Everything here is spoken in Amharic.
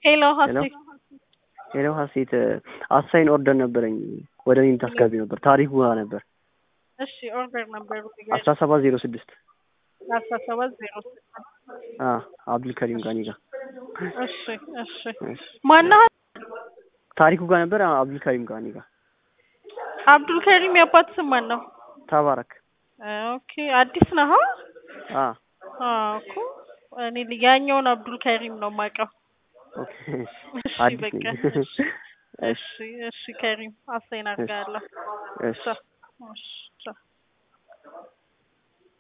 ሄሎ ሀሴት ሄሎ ሀሴት አሳይን ኦርደር ነበረኝ ወደ እኔ የምታስገቢ ነበር ታሪኩ ጋር ነበር እሺ ኦርደር ነበር አስራ ሰባት ዜሮ ስድስት አስራ ሰባት ዜሮ ስድስት አብዱልከሪም ጋር እኔ ጋር እሺ እሺ ማነህ ታሪኩ ጋር ነበር አብዱልከሪም ጋር እኔ ጋር አብዱልከሪም የአባት ስም ማን ነው ተባረክ ኦኬ አዲስ ነህ አ አዎ እኮ እኔ ያኛውን አብዱልከሪም ነው የማውቀው ኦኬ እሺ አዲስ በቃ ነኝ እሺ እሺ እሺ ከሪም አሳይን አድርጋለሁ እሺ ቻው እሺ ቻው